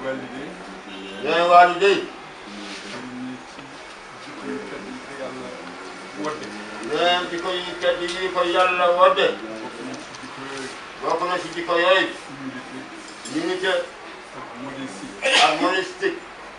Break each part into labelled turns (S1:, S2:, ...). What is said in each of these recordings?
S1: walide
S2: nee waali day
S1: ni ci jikko yu tedd yi ko yàlla wodde
S2: nee di ko yu tedd yi ko yàlla wodde
S1: bokk na ci jikko yooyu
S2: bokk na si jikko yooyu
S1: humilité
S2: unité
S1: ak modestie
S2: ak monistique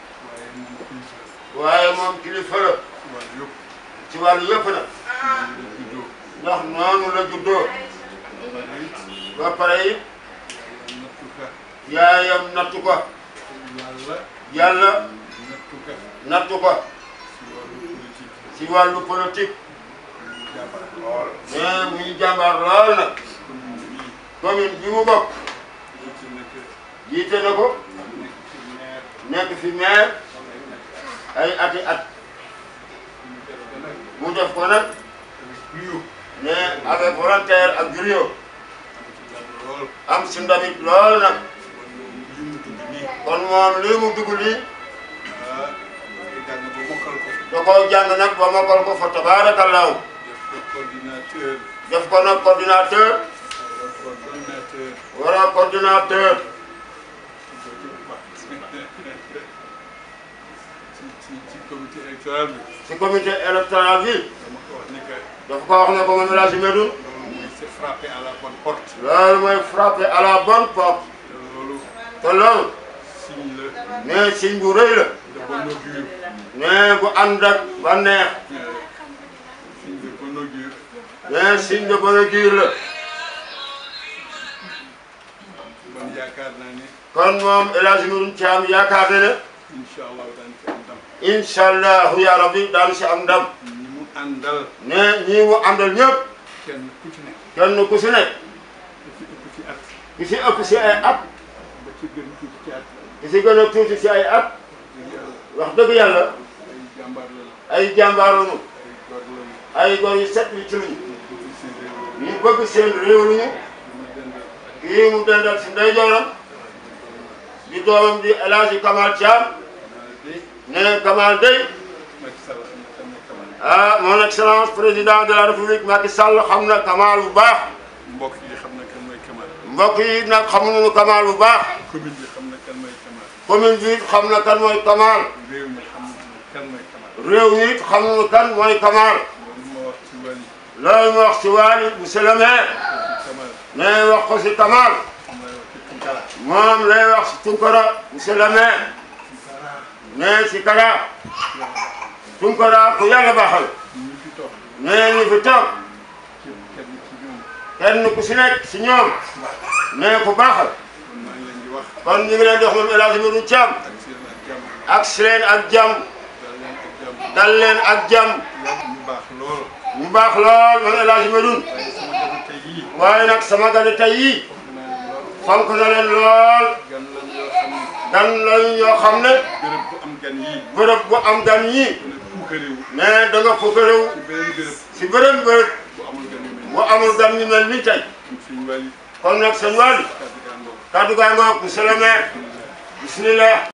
S1: waaye moom kilifa
S2: waaye moom kilifa la
S1: ci wàllu yëpp
S2: ci wàllu yëpp nag
S1: la juddoo
S2: ndax noonu la juddoo
S1: pare it
S2: ba pare it
S1: nattu ka
S2: yaayam nattu ko
S1: yàlla
S2: yàlla
S1: nattu ka
S2: nattu ko
S1: ci wàllu politique
S2: ci wàllu politique
S1: ñu jàmbaar lool
S2: mais muy jàmbaar lool nag
S1: commune bii
S2: commune bi mu bokk
S1: ci nekk
S2: jiite na ko
S1: nekk ci maire
S2: nekk fi maire ay ati at
S1: ñu def ko nag
S2: mu def ko nag
S1: avec brio
S2: ne avec volontaire ak brio
S1: am ci ndam lool
S2: am si ndamit lool nag
S1: kon moom li mu dugg nii
S2: kon moom lii mu dugg lii
S1: ah day jàng ba mokkal ko
S2: da koo jàng nag ba mokkal ko fa tabaarakallaahu
S1: def ko coordinateur
S2: def ko nag coordinateur
S1: wala coordonnateur
S2: wala coordinateur
S1: ci ci ci comité électoral bi
S2: si comité électoral bi
S1: dama ko wax ni que
S2: dafa ko wax ne ko moom El Hadji Medoune
S1: loolu mooy c'est frappé à la bonne porte
S2: loolu mooy frappé à la bonne porte
S1: te loolu
S2: te loolu
S1: signe la
S2: ne signe bu rëy la
S1: de bon augure
S2: ne bu ànd ak bànneex
S1: signe de bon augure
S2: ne signe de bon augure la
S1: man yaakaar naa ne
S2: kon moom El Hadji Medoune Thiam yaakaar na ne
S1: incha allah daan ci am ndam
S2: incha allahu ya rabbi daanu si am ndam
S1: ñi mu àndal
S2: ne ñii mu àndal ñëpp
S1: kenn ku ci nekk
S2: kenn ku si nekk
S1: ku ci ëpp ci at
S2: ki si ëpp si ay at
S1: ba ci gën tuuti ci at
S2: ki si gën a tuuti si ay at
S1: dëgg yàlla
S2: wax dëgg yàlla
S1: ay jàmbaar la
S2: ay jàmbaarunu
S1: ay góor la
S2: ay góor yu set yu ci luñu
S1: ñu bëgg seen réew
S2: ñu bëgg seen réew luñu
S1: ñu dendal
S2: kii mu dendal si ndeyjooram di doomam di El Hadji Kamal Thiam
S1: naa de
S2: ne Kamal day
S1: Macky Sall am na tam ne Kamal
S2: ah mon excellence président de la république Macky Sall xam na Kamal bu baax
S1: mbokk yi xam na kan mooy Kamal
S2: mbokk yi nag xamuñu Kamal bu baax
S1: commune bi xam na kan mooy Kamal
S2: commune bi xam na kan mooy Kamal
S1: réew mi xam na kan mooy Kamal
S2: réew mi it xamuñu kan mooy Kamal
S1: loolu ma wax ci wàllu
S2: loolu ma wax ci Waly monsieur le maire
S1: ci Kamal
S2: ne wax ko si Kamal
S1: xam naa wax ci Tunkara
S2: moom lay wax si Tunkara monsieur le maire
S1: Tunkara
S2: ne si Kara Tunkara ku yàlla baaxal
S1: ñu fi toog
S2: ne ñu fi toog
S1: ci kenn ci ñoom
S2: kenn ku si nekk si ñoom ne ku baaxal
S1: kon maa ngi leen di wax
S2: kon ñu ngi leen di wax moom El Hadji Medoune Thiam
S1: ak seen ak jàmm
S2: ak si leen ak jàmm
S1: dal leen ak jàmm
S2: dal leen ak jàmm
S1: ñu baax lool
S2: mu baax lool moom El Hadji Medoune
S1: waaye sama jafe tey yii
S2: waaye nag sama gane tey yii
S1: xam naa ne lool
S2: fonk na leen lool
S1: gan lan yoo xam ne
S2: gan lañ yoo xam ne
S1: béréb bu am gan yii
S2: bërëb bu am gan yii
S1: ku ne puukarewu
S2: mais da nga fukk réew
S1: ci beneen béréb
S2: si bërëb bërëb
S1: bu amul gan yu mel
S2: bu amul gan ñu mel nii tey
S1: nii suñu wàllu
S2: kon nag seen Waly
S1: kàddu gaa ngoog
S2: kaddu gaa ngoog monsieur le maire bismillah